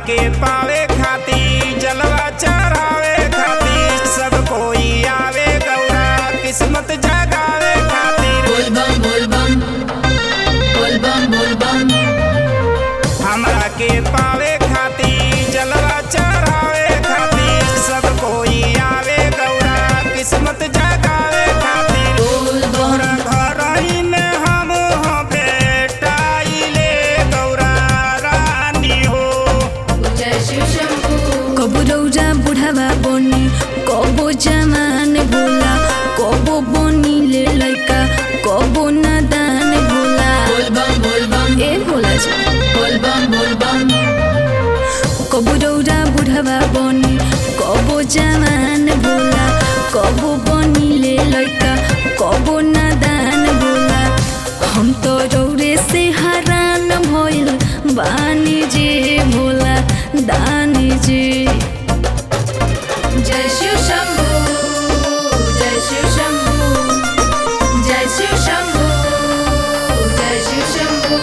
के पावे खाती जलवा चढ़ावे खाती सब कोई आवे गौरा किस्मत जगावे खातिर बोल बम बोल बम बोल बम बोल बम हमरा के पावे खाती जलवा चढ़ावे खाती सब कोई आवे गौरा किस्मत जगावे खातिर बोल बम तोहरा घरही में हम हो बेटाइले गौरा रानी हो जय शिव शंभू कबो रौजा बुढ़ावा बनी कबो जमान भोला कबो बनी ले लैका कबो नादान भोला बोल बम बोल बम ए भोला जी बोल बम बोल बम कबो रौजा बुढ़ावा बनी कबो जमान भोला कबो बनी ले लैका कबो नादान भोला हम तो रौरे से हरान भइल बानी जे भोला दानी जी जय शिव शंभू जय शिव शंभू जय शिव शंभू जय शिव शंभू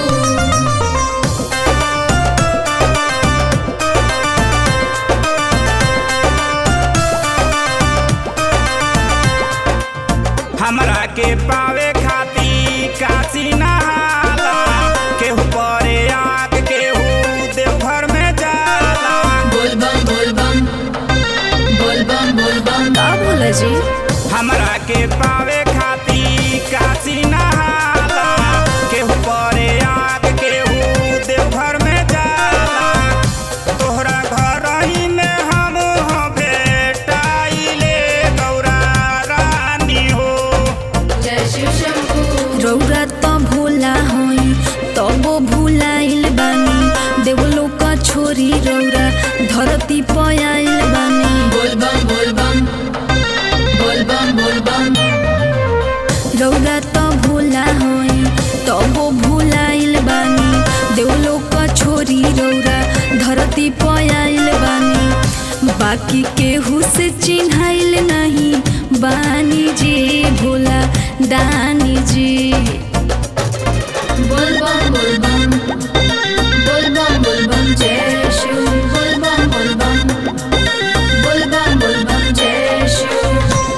हमरा के पावे खाती काशी नहाला केहू परे आग केहू देवघर में जाला बोल बम बोल बम बोल बम बोल बम का भोला जी हमरा के पावे खाती काशी नहाला केहू परे आग केहू देवघर में जाला तोहरा घर ही में हम हो बेटाइले गौरा रानी हो जय शिव शंभू रौरा त भोला हई तबो भुलाइल बानी देवलो का छोरी रौरा धरती पयाइल बानी बोल बम बोल बम बोल बम बोल बम रौरा त भोला हई तबो भुलाइल बानी देवलो का छोरी रौरा धरती पयाइल बानी बाकी केहू से चिन्हाइल नहीं बानी जी भोला दानी जी बोल बम बोल बम बोल बम बोल बम जय शिव बोल बम बोल बम बोल बम बोल बम जय शिव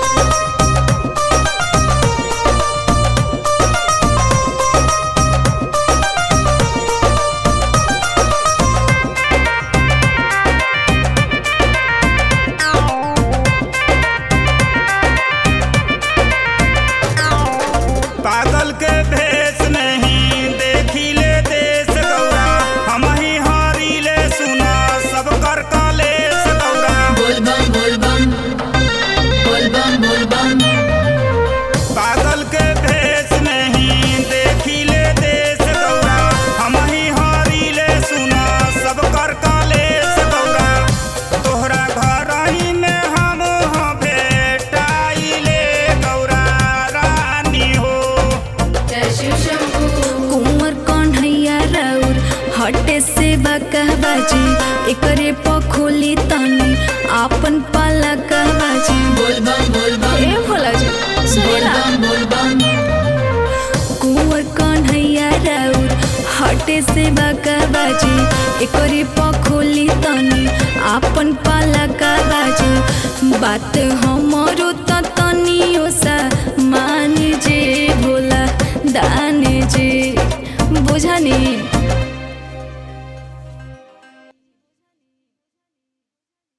पागल के भेष नहीं देखिले देश गौरा हम ही हारिले सुना सब कर कलेश गौरा बोल बम बोल बम बोल बम बोल बम पागल के भेष नहीं देखिले देश गौरा हम ही हारिले सुना सब कर कलेश गौरा तोहरा घर ही में हम हो बेटाइले गौरा रानी हो जय शिव शंभू कुंवर कन्हैया राउर हटे से बकहबाजी एकरे पखोली तनी आपन पाला कहबाजी बोल बम बोल बम ए भोला जी बोल सुनेला बम बोल बम कुंवर कन्हैया राउर हटे से बकहबाजी एकरे पखोली तनी आपन पाला कहबाजी बात हमरो त तनियो सा मानी जे भोला दानी जी बुझनी